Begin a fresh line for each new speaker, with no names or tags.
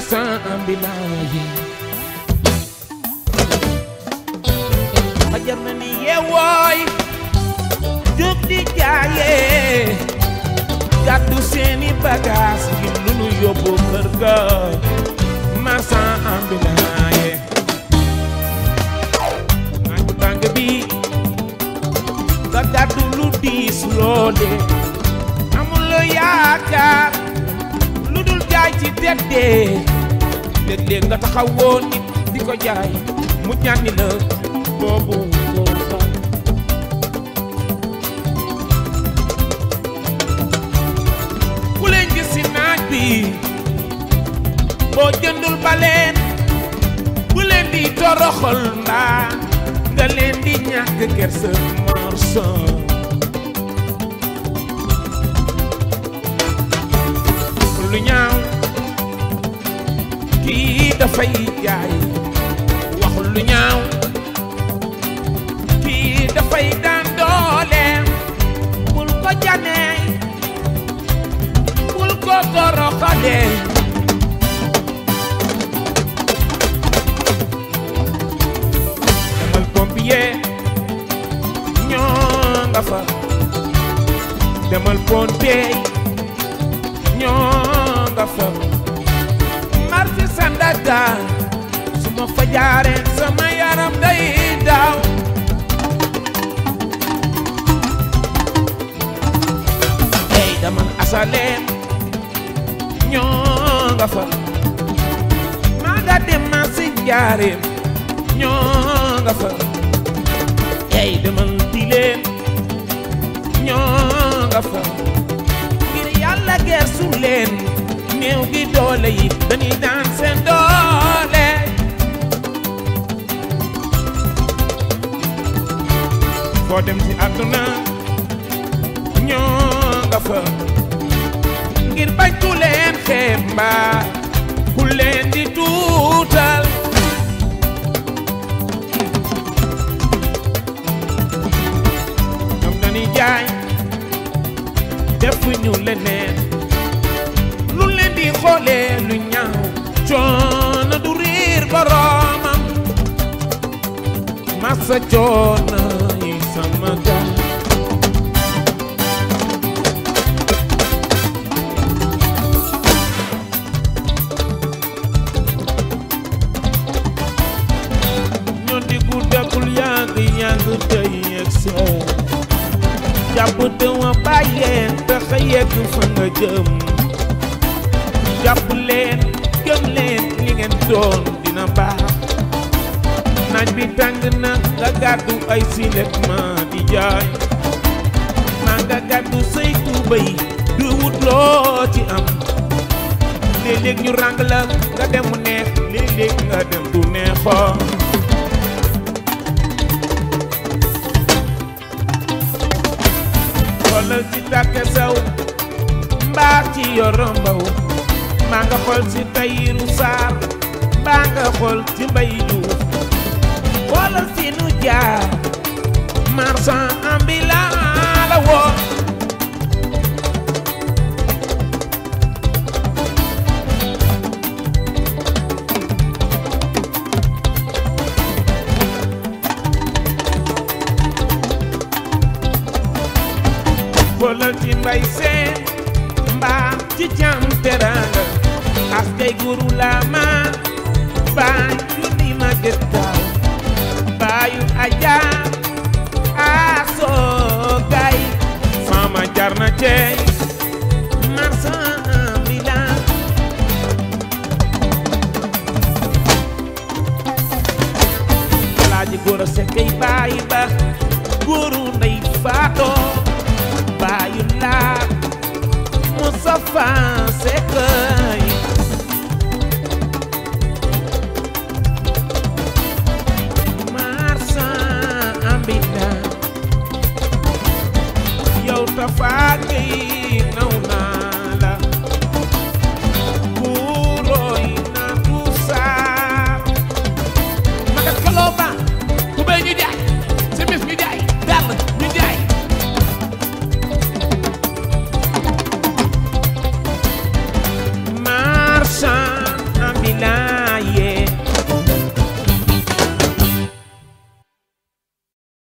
marchand ambulant yi fajar na ni yeewooy jóg di jaayee gàddu seeni bagaas ngir lu nu yóbbu kër ga marchand ambulant yi naaj bu tàng bi nga gàddu lu diis loole amuloo yaakaar lu dul jaay ci teddee léeg-léeg nga taxawoo nit di ko jaay mu ñànni la boobu doo fay ku leen gis si naaj bi boo jëndul baleen bu leen di toroxal mbaa nga leen di ñàkk kersa morson lu ñaaw kii dafay jaay waxul lu ñaaw kii dafay daan dooleem bul ko janee bul ko toroxalee demal pompier ñoo nga fa demal pompier ñoo nga fa marché Sandaga su ma fa jaaree sama yaram day daaw ey daman asaleem ñoo nga fa maa nga dem marché njaareem ñoo nga fa ey demal tileen ñoo nga fa ngir yàlla gersu leen néew gi doole yi dañuy daan seen doole foo dem ci àdduna ñoo nga fa ngir bañ ku leen xeeb mbaa ku leen di tuutal ñoom dañuy jaay defuñu leneen lu leen di xoolee lu ñaaw coono du riir boroomam masa coono yi sama gaal ñoo di guddagul yàgg yàgg tey yegg see jàpp te wa bàyyeen taxa yegg fa nga jëm jàpp leen gëm leen li ngeen doon dina baax naaj bi tàng na nga gàddu ay silet ma di jaay maa nga gàddu say tuubay du wut loo ci am léeg-léeg ñu ràng la nga dem mu neex léeg-léeg nga dem du neexoo xoolal ci tàkke sew mbaa ci yorombaw maa nga xool ci tayiru saar mbaa nga xool ci mbay juuf xoolal ci nu jaar marchand ambulant la woo xoolal ci mbay seen mbaa ci cam teranga ak kay guru lama baayu ni ma gëstaaw baayu aja asoo gay sama jar na cey marchand ambulant alaaji góor a sekkay baayi ba góoru ndey faatoo baayu laa Moustapha Seckay marchand ambulant yow Tafa Gueye na